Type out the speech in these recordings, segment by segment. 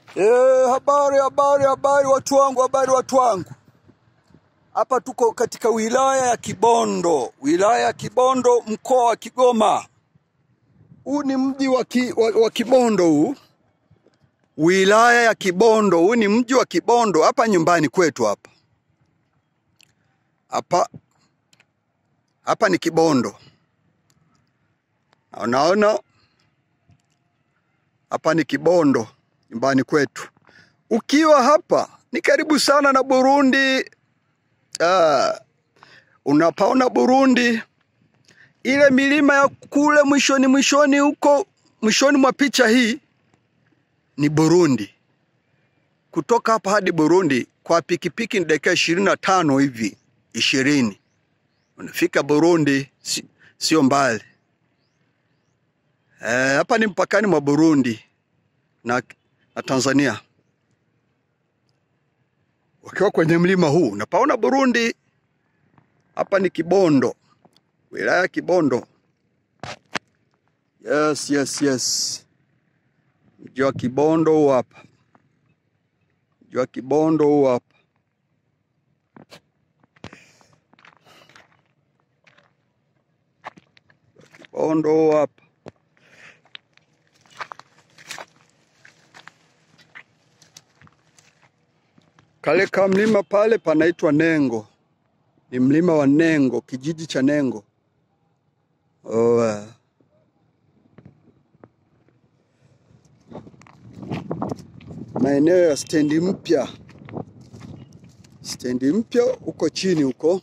E, habari habari habari watu wangu, habari watu wangu. Hapa tuko katika wilaya ya Kibondo, wilaya ya Kibondo, mkoa wa Kigoma. Huu ni mji wa, ki, wa, wa Kibondo huu, wilaya ya Kibondo. Huu ni mji wa Kibondo, hapa nyumbani kwetu hapa hapa hapa ni Kibondo. Na Unaona, hapa ni Kibondo, nyumbani kwetu. Ukiwa hapa ni karibu sana na Burundi. Ah, unapaona Burundi, ile milima ya kule mwishoni mwishoni huko mwishoni mwa picha hii ni Burundi. Kutoka hapa hadi Burundi kwa pikipiki ni dakika ishirini na tano hivi ishirini unafika Burundi, si, sio mbali. Eh, hapa ni mpakani mwa Burundi na, na Tanzania. Ukiwa kwenye mlima huu unapaona Burundi. Hapa ni Kibondo, wilaya ya Kibondo. Yes, yes, yes. Mji wa Kibondo huu hapa, mji wa Kibondo huu hapa. Kibondo huu hapa. Kale ka mlima pale panaitwa Nengo, ni mlima wa Nengo, kijiji cha Nengo. Oh, uh, maeneo ya stendi mpya, stendi mpya huko chini huko,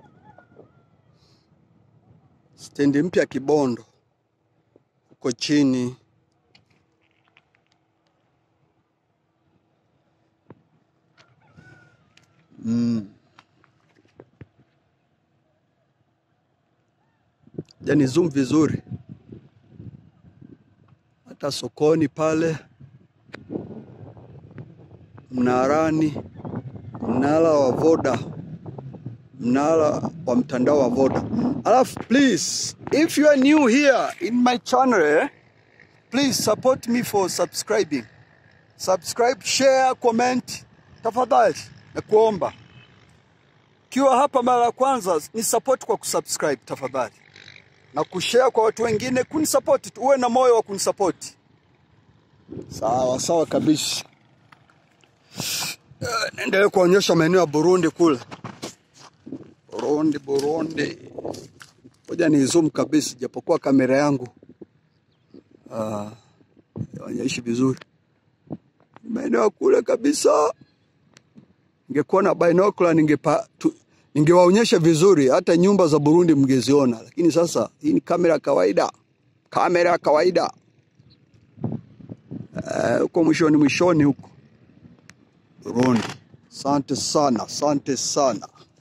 stendi mpya Kibondo huko chini. Mm. Yani zoom vizuri, hata sokoni pale, mnarani, mnara wa Voda, mnara wa mtandao wa Voda. Alafu please, if you are new here in my channel, eh, please support me for subscribing. Subscribe, share, comment, tafadhali nakuomba. Kiwa hapa mara ya kwanza, ni support kwa kusubscribe tafadhali, na kushare kwa watu wengine, kunisupport tu, uwe na moyo wa kunisupport. Sawa sawa kabisa. Eh, Naendelea kuonyesha maeneo ya Burundi kule. Burundi, Burundi. Ngoja ni zoom kabisa, japokuwa kamera yangu ah, haionyeshi vizuri. Maeneo ya kule kabisa. Ningekuwa na binocular ningepa tu, ningewaonyesha vizuri, hata nyumba za Burundi mngeziona, lakini sasa hii ni kamera ya kawaida, kamera ya kawaida Eh, huko mwishoni mwishoni huko Burundi. Asante sana, asante sana.